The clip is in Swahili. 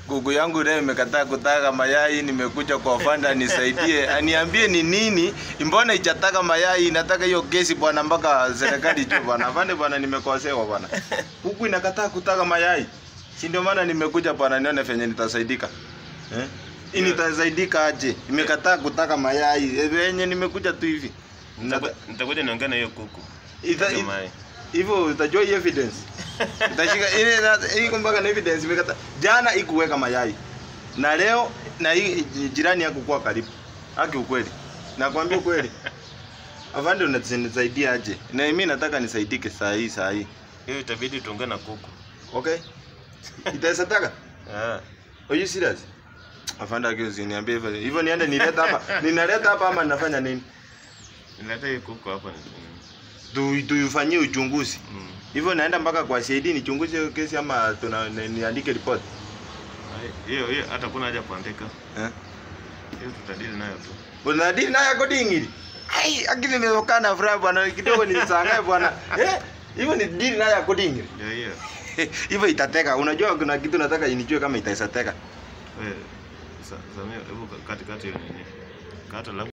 kuku yangu leo imekataa kutaga mayai, nimekuja kwa fanda nisaidie, aniambie ni nini, mbona ichataka mayai, inataka hiyo kesi bwana, mpaka serikali juu bwana. Afande bwana, nimekosewa bwana, kuku inakataa kutaga mayai, si ndio maana nimekuja bwana, nione venye nitasaidika eh? Hii nitasaidika aje? Imekataa kutaga mayai eh, venye nimekuja tu hivi Nitaku- Nitakuja niongea na hiyo kuku. Ita- Hiyo it- mayai. hivyo utajua hii evidence itashika ile na- iko mpaka na evidence imekata jana ikuweka mayai na leo na hii jirani yako kuwa karibu haki ukweli nakwambia ukweli afande unanisaidia aje na mimi nataka nisaidike saa hii saa hii Hiyo itabidi tuongee na kuku. okay itaweza taka Ah. are you serious afande akio usiniambie hivyo hivyo niende nileta hapa ninaleta hapa ama ninafanya nini Nileta hiyo kuku hapa. tu tuifanyie uchunguzi Mm. hivyo naenda mpaka kwa CID nichunguze hiyo kesi ama tuna ni- niandike report Ai, Hiyo hiyo hata kuna haja kuandika. eh Hiyo tutadili nayo tu. unadili nayo coding hili ai akili nimekaa na furaha bwana kidogo nilishangaa bwana eh hivyo ni deal nayo coding hili Ndio hiyo. hivyo itateka unajua kuna kitu nataka inijue kama itaisateka Wewe Sa- Samia, hebu katikati hiyo nini? Kata labda